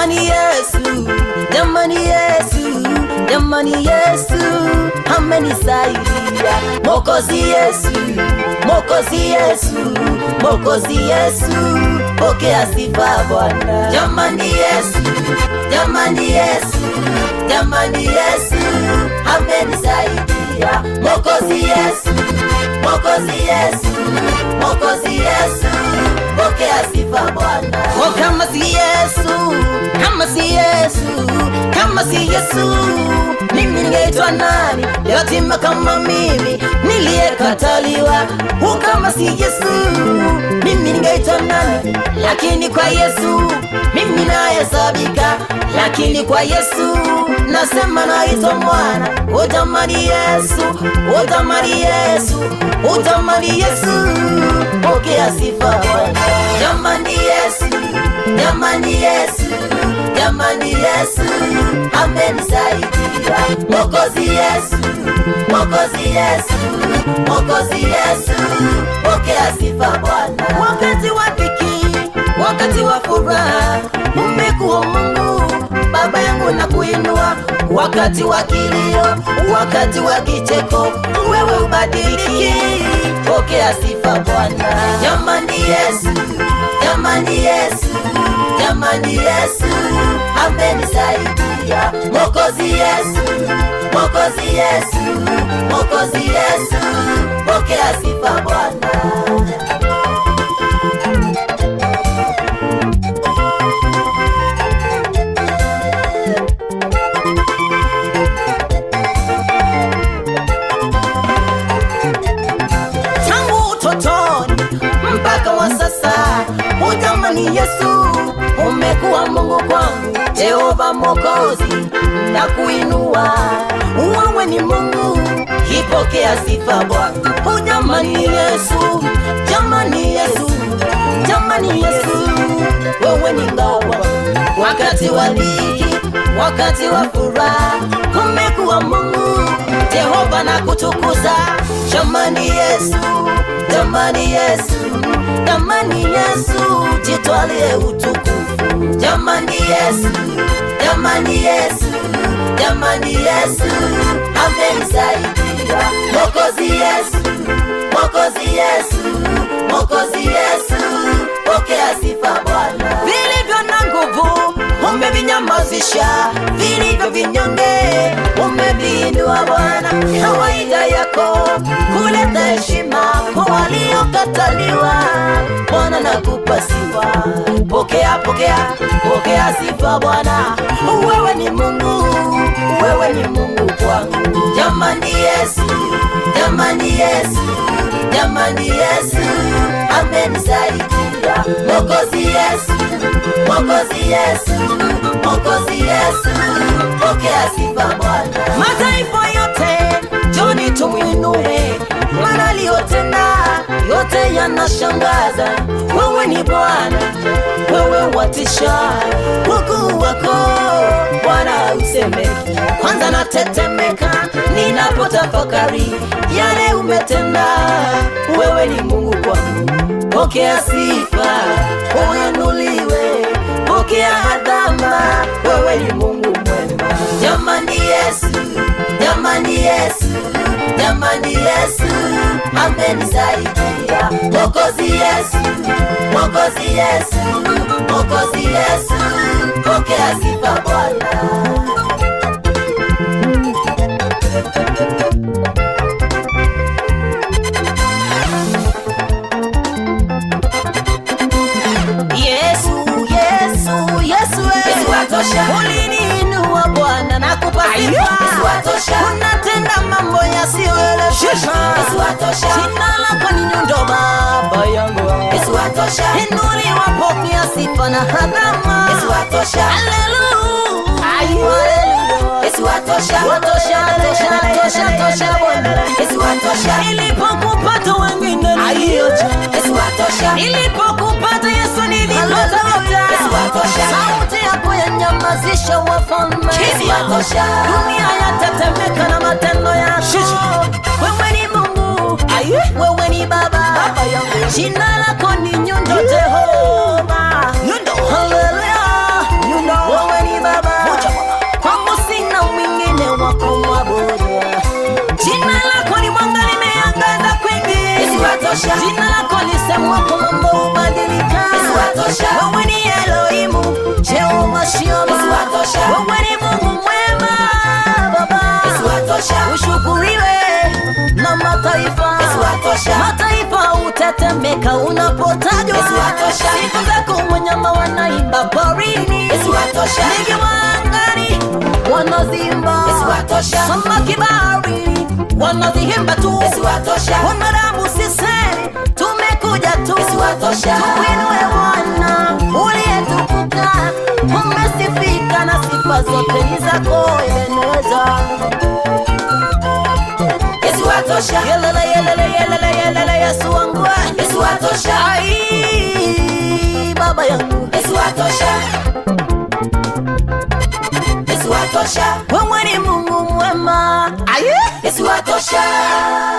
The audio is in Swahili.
jamani Yesu, jamani Yesu, jamani Yesu amenisaidia. Mokozi Yesu, Mokozi Yesu, Mokozi Yesu, pokea sifa Bwana. Jamani Yesu, jamani Yesu, jamani Yesu amenisaidia. Mokozi Yesu, Mokozi Yesu, Mokozi Yesu, pokea sifa Bwana. Oh, kama si Yesu, kama si Yesu, kama si Yesu, mimi ningeitwa nani? Yatima kama mimi niliyekataliwa. Oh, kama si Yesu, mimi ningeitwa nani? Lakini kwa Yesu mimi nahesabika, lakini kwa Yesu nasema naitwa mwana. Oh, jamani Yesu, oh, jamani Yesu, oh, jamani Yesu, pokea sifa Bwana. Jamani Yesu, jamani Yesu, jamani Yesu amenisaidia. Mokozi Yesu, Mokozi Yesu, Mokozi Yesu, pokea sifa Bwana. Wakati wa dhiki, wakati wa furaha, umekuwa Mungu Baba yangu na kuinua, wakati wa kilio, wakati wa kicheko, wewe ubadiliki, pokea sifa Bwana. Jamani Yesu, jamani Yesu, jamani Yesu amenisaidia. Mokozi Yesu, Mokozi Yesu, Mokozi Yesu, pokea sifa Bwana. tangu utotoni mpaka wa sasa. Ujamani Yesu, umekuwa Mungu kwangu, Jehova Mwokozi na kuinua. Wewe ni Mungu, ipokea sifa Bwana. Ujamani Yesu, jamani Yesu, jamani Yesu, wewe ni ngao wangu. wakati wa dhiki, wakati wa furaha, umekuwa Mungu Jehova na kutukuza. Jamani Yesu, jamani Yesu, jamani Yesu, jitwalie utukufu. Jamani Yesu, jamani Yesu, jamani Yesu, amenisaidia. Mokozi Yesu, Mokozi Yesu, Mokozi Yesu, pokea sifa Bwana. Vilivyo na nguvu umevinyamazisha, vilivyo vinyonge umeviinua Bwana. Kawaida yako kuleta heshima kwa waliokataliwa. Bwana nakupa sifa, pokea, pokea, pokea sifa Bwana. Wewe ni Mungu, wewe ni Mungu kwangu. Jamani Yesu, jamani Yesu, jamani Yesu amenisaidia. Mokozi Yesu, Mokozi Yesu, Mokozi Yesu, pokea sifa Bwana. Mataifa yote joni tumwinue, maana aliyotenda yote yanashangaza. Wewe ni Bwana, wewe watisha, ukuu wako Bwana usemeki. Kwanza natetemeka ninapotafakari yale umetenda. Wewe ni Mungu kwangu, pokea sifa, uinuliwe, pokea adhama. Wewe ni Mungu mwema. Jamani Yesu, jamani Yesu, jamani Yesu amenisaidia. Mokozi Yesu, Mokozi Yesu, Mokozi Yesu, pokea sifa Bwana. Yesu, Yesu, Yesu, Yesu atosha. uliniinua Bwana na kupa Ayo, sifa. Yesu atosha. Unatenda mambo yasiyoeleweka. Yesu atosha. Jina lako ni nyundo Baba yangu. Yesu atosha. Inuliwa, pokea sifa na adhama. Yesu atosha. Haleluya. Ayo. Haleluya. Yesu atosha. Watosha, tosha, tosha, tosha Bwana. Yesu atosha. Ilipokupata wengine nilioja. Yesu atosha. Ilipokupata Yesu nilipata yote. Yesu atosha. Sauti yako yanyamazisha wafalme. Yesu atosha. Dunia yatetemeka na matendo yako. Wewe ni Mungu. Wewe ni Baba. Jina lako ni nyundo Jehova. Haleluya. watosha. jina lako lisemwako mambo hubadilika Yesu watosha. wewe ni elohimu jehova shioma Yesu watosha. wewe ni mungu mwema baba Yesu watosha. ushukuriwe na mataifa Yesu watosha. mataifa utetemeka unapotajwa Yesu watosha. siku zako wanyama wanaimba porini Yesu watosha. ndege wa angani wanazimba Yesu watosha. samaki baharini wanazihimba tu Yesu watosha. wanadamu sisi tumekuja tu Yesu watosha. tuinue Bwana uliyetukuka umesifika na sifa zote ni zako yeneza Yesu watosha. yelele yelele yelele yelele Yesu wangu Yesu watosha. ai baba yangu Yesu watosha. Yesu watosha. wewe ni Mungu mwema aye Yesu watosha.